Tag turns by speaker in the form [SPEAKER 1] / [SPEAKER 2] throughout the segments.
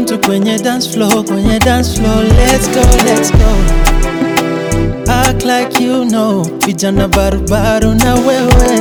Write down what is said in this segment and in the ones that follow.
[SPEAKER 1] tu kwenye dance floor, kwenye dance floor. Let's go, let's go. Act like you know, vijana barubaru na wewe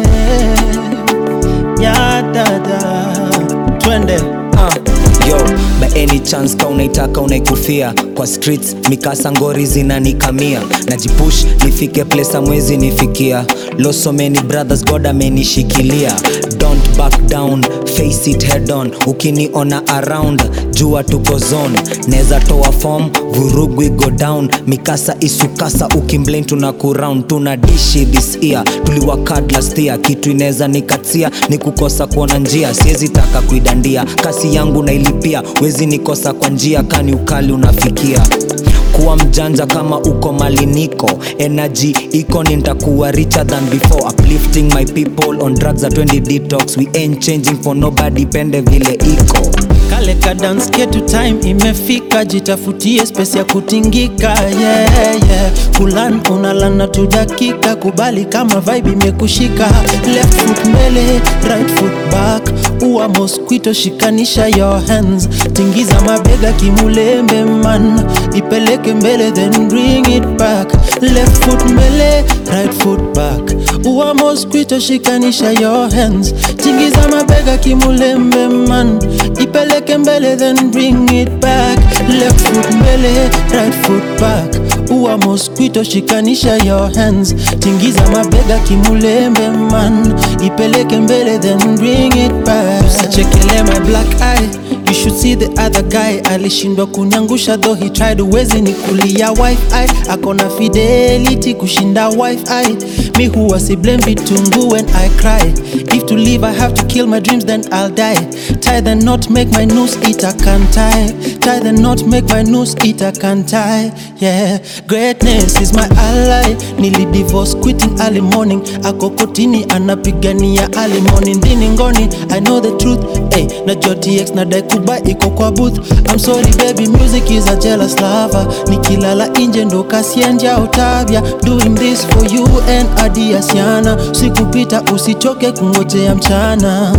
[SPEAKER 1] ya dada, twende
[SPEAKER 2] Ah, yo by any chance ka unaitaka unaikufia kwa streets mikasa ngori zinanikamia najipush nifike place amwezi nifikia Lost so many brothers god amenishikilia don't back down face it head on ukiniona around jua tuko zone neza toa form vurugu go down mikasa isukasa ukimblame tuna kuround tuna dishi this year tuliwakad last year kitu inaweza nikatia ni kukosa kuona njia siwezi taka kuidandia kasi yangu nailipia wezi nikosa kwa njia kani ukali unafikia kuwa mjanja kama uko maliniko energy iko nitakuwa richer than before uplifting my people on drugs at 20 detox we ain't changing for nobody pende vile iko
[SPEAKER 1] kale ka dance ketu time imefika, jitafutie space ya kutingika yeah, yeah. Kulan unalana tu dakika, kubali kama vibe imekushika. Left foot mbele, right foot back, ua mosquito, shikanisha your hands, tingiza mabega kimulembe man, ipeleke mbele then bring it back. Left foot mbele, right foot back, ua mosquito, shikanisha your hands, tingiza mabega kimulembe man, ipeleke mbele then bring it back. Left foot mbele, right foot back, ua mosquito, shikanisha your hands, tingiza mabega kimulembe man, ipeleke mbele then bring it back. Usichekele my black eye You should see the other guy alishindwa kunyangusha though he tried uwezi ni kulia wifi akona fidelity kushinda wifi mi huwa si blame vitungu when I cry if to live I have to kill my dreams then I'll die tie the knot make my noose it I can't tie tie the knot make my noose it I can't tie yeah greatness is my ally nili divorce quitting early morning ako kotini anapigania early morning dini ngoni I know the truth hey, na JTX na daikuba iko kwa booth I'm sorry baby music is a jealous lover nikilala inje ndo kasienja utavya doing this for you and adiasiana sikupita usichoke kungojea mchana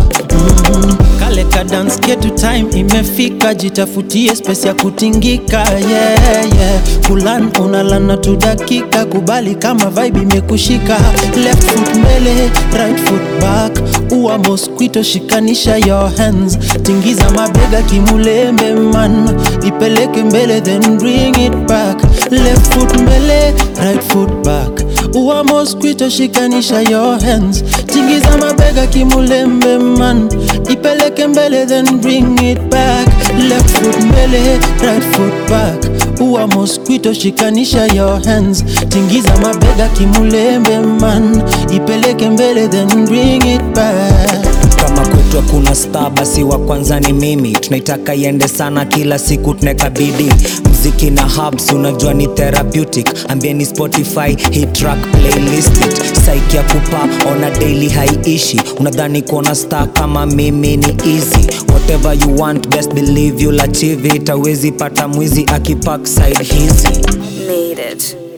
[SPEAKER 1] mm kale ka dance ketu time imefika jitafutie space ya kutingika yeah, yeah. kulan unalana tu dakika kubali kama vibe imekushika left foot mbele right foot back ua mosquito shikanisha your hands tingiza mabega kimulembe man ipeleke mbele then bring it back left foot mbele right foot back ua mosquito shikanisha your hands tingiza mabega kimulembe man ipeleke mbele then bring it back left foot mbele right foot back ua mosquito shikanisha your hands tingiza mabega kimulembe man ipeleke mbele then bring it back
[SPEAKER 2] kama kwetu hakuna star basi wa kwanza ni mimi tunaitaka iende sana kila siku tunakabidi mziki na hubs unajua ni therapeutic ambieni spotify hii track playlist it saiki ya kupa ona daily haiishi unadhani kuona star kama mimi ni easy whatever you want best believe you'll achieve it awezi pata mwizi akipak side hizi
[SPEAKER 3] Made it.